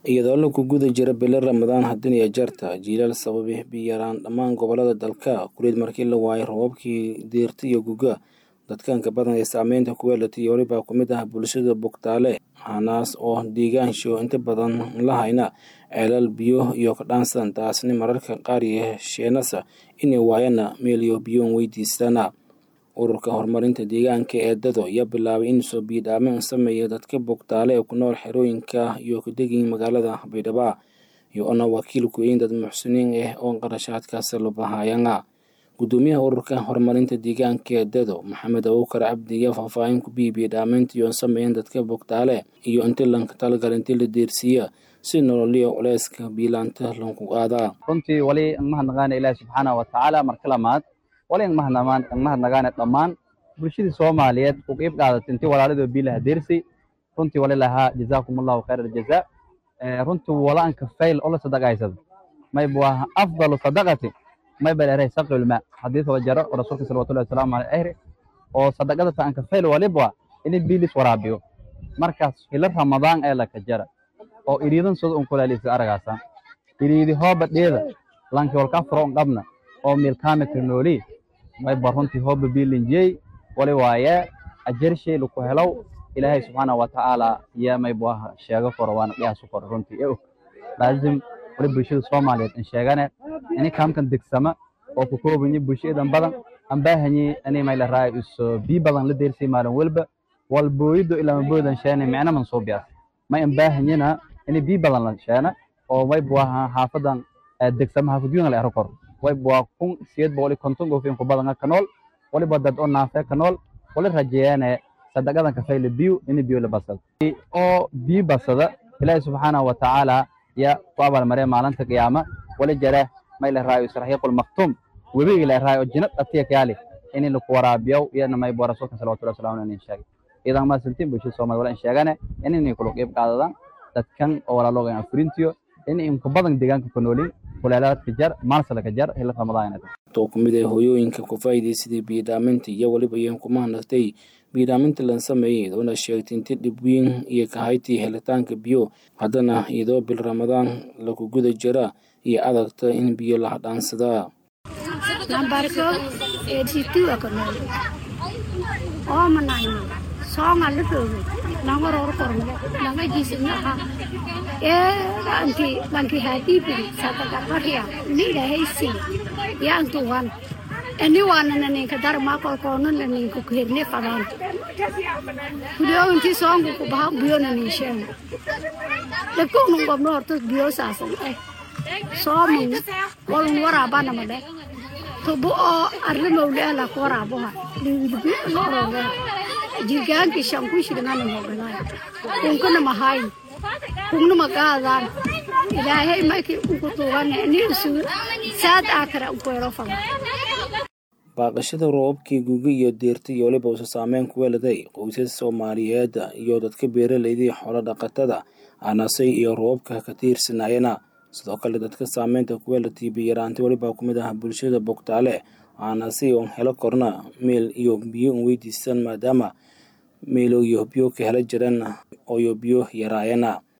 iyadoo lagu guda jira bilo ramadaan haddin iyo jeerta jiilaal sababay biyaraan dhammaan gobolada dalka kuleed markii la waayay roobabkii diirta iyo guga dadkanka badan ee saameynta ku yeelatay weliba ku mid ah bulshada bogtaale hanaas oo deegaansho inta badan la hayna ceelal biyo iyo kadhaansan taasni mararka qaar yeesheenasa inay waayana meeliyo biyoon weydiistana ururka horumarinta deegaanka ee dado ayaa bilaabay in soo biidhaamin sameeya dadka bogtaale ee ku nool xerooyinka iyo kudegin magaalada baydhabo iyo ona wakiil ku-eyn dad muxsiniin ah oo qarashaadkaas la bahayana gudoomiyaha ururka horumarinta deegaanka ee dado maxamed abuukar cabdi ayaa faahfaahin ku biibiya dhaameynta iyo sameeyan dadka bogtaale iyo inti lanka talagal intii la deersiiya si nololiya culeyska biilaanta lanku qaadaa runtii wali mahadnaqaana ilaahi subxaana wa tacaala marka lamaad wali mahadnaqaana dhammaan bulshadii soomaaliyeed u qiib qaadatay intii walaalidoo biilaha deersay runtii wali lahaa jazaakum allahu khayr aljaza runtii walaanka fayl oo la sadaqaysada mayb waa afdalu sadaqati mayba leeray saqilma xadiis wada jaro oo rasuulka salawatullahi wasalaamu alayhi ahri oo sadaqada taanka fayl walibwa in biilis waraabiyo markaas hilo ramadaan ee la kajara oo iriidan soo un kulaalisa aragaasa iriidi hooba dheeda lanki walka furo qabna oo milkaame nooli mayba runtii hooba biilinjey wali waaye ajarshay laku helow ilaahay subxaana wa tacaala yaa mayba sheego koro waana dhiyaasu koro runtii ee og laazim wali bulshada soomaaliyeed in sheegane ini kaamkan degsama oo ku koobanyi bulshadan badan aan baahanyi ini mayla raay iso bii badan la deersay maalin walba wal booyido ilaa boodan sheene micna man soo biyaas may aan baahanyina ini bii badan la sheena oo mayba waa xaafadan degsama xaafadyoon la ero koro wayba waa kun siyeed boqol konton goofin ku badan ka nool waliba dad oo naafe ka nool wali rajeeyane sadaqadan ka fayla biyo ini biyo la basada oo bii basada ilaahi subxaana wa tacaala ya ku abaalmaree maalinta qiyaama wali jare mayla raayo israxiiqul maktum webiga la raayo jinad atiya kaali in laku waraabiyo iyana maybo rasuulka salawatullahi wasalaamu alayhi sheegay idan ma sintiin bulshada soomaaliya wala in sheegane in inay kula qeyb qaadadaan dadkan oo walaalooga afurintiyo in inku badan deegaanka ku noolin kuleelaadka jar maalsalka jar hila ramadaan too ku mid ah hooyooyinka ku faa'iidaysaday biidhaaminta iyo weliba iyan ku mahadnaqtay biidhaaminta lan sameeyey oona sheegtay inti dhib weyn iyo kahaytii helitaanka biyo haddana iyadoo bil ramadaan lagu guda jira iyo adagta in biyo la hadhaansadaa nambarko eeditiwa kanool oomanayno soonga la roogo nanga roor korno nanga jiisinaha ee anki lanki haadibiri sadaqaqarya ni ilahaysi yaantuwan ani waanana ninka darmaa kolkoonana ninka kuherne fadaan kudio inti soongu kubaha biyona ninsheeno dabkoonu gobno horta biyo saasan eh soomun walun waraabanamade tubo oo arrimowleela ku waraaboha liwidbiorore jirgaanki shanku shirngana moganay kunkana mahayn kungna magaadaan ilaahay mayki unku tuugane ni isu saad aakara unkuero fada baaqashada roobabkii guga iyo deerta iyo waliba usa saameyn ku weeladay qoysas soomaaliyeed iyo dadka beeralaydii xoolo dhaqatada aanasay iyo roobabka ka tiirsanaayana sidoo kale dadka saameynta ku weelatay biyaraanta weliba ku mid ah bulshada bogtaale aanasay oon helo korna meel iyo biyo un weydiistaan maadaama meelo iyo biyo ka hela jiraan ooyo biyo yaraayana